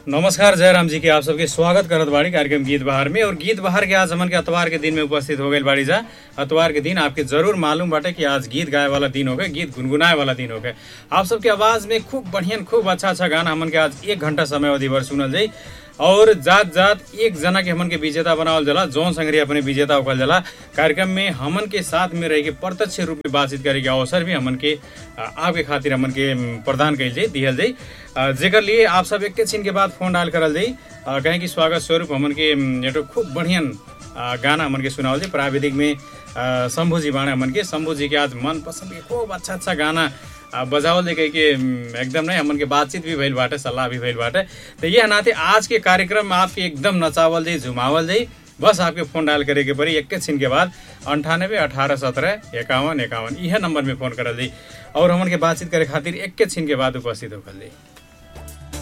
नमस्कार जयराम जी के आप सबके स्वागत करत बाड़ी कार्यक्रम गीत बहार में और गीत बहार के आज हमन के अतवार के दिन में उपस्थित हो गए बाड़ी जा अतवार के दिन आपके जरूर मालूम बाटे कि आज गीत गाए वाला दिन हो गए गीत गुनगुनाए वाला दिन हो गए आप सबके आवाज में खूब बढ़िया खूब अच्छा अच्छा गाना हमन के आज एक घंटा समय अवधि भर सुनल जाई और जात जात एक जना के हमन के विजेता बनावल जाला जौन संग्री अपने विजेता होकल जाला कार्यक्रम में हमन के साथ में रह के प्रत्यक्ष रूप में बातचीत करे के अवसर भी हमन के आ, आपके खातिर हमन के म, प्रदान कइल जाई दिहल जाई आ, जेकर लिए आप सब एक छिन के बाद फोन डायल करल जाई आ, कहें कि स्वागत स्वरूप हमन के म, एटो खूब बढ़िया आ, गाना हमन के सुनावल जाई प्राविधिक में आ, शम्भू जी बाणे हमन के शम्भू जी के आज मन पसंद के खूब अच्छा अच्छा गाना आ, बजावल दे के म, एकदम नहीं हमन के बातचीत भी भइल बाटे सलाह भी भइल बाटे तो ये नाते आज के कार्यक्रम में आपके एकदम नचावल जाई झुमावल जाई बस आपके फोन डायल करे के पड़ी एक छिन के बाद अंठानब्बे अठारह सत्रह इक्यावन इक्यावन यह नंबर में फोन करल जाई और हमन के बातचीत करे खातिर एक छिन के बाद उपस्थित होकल जाई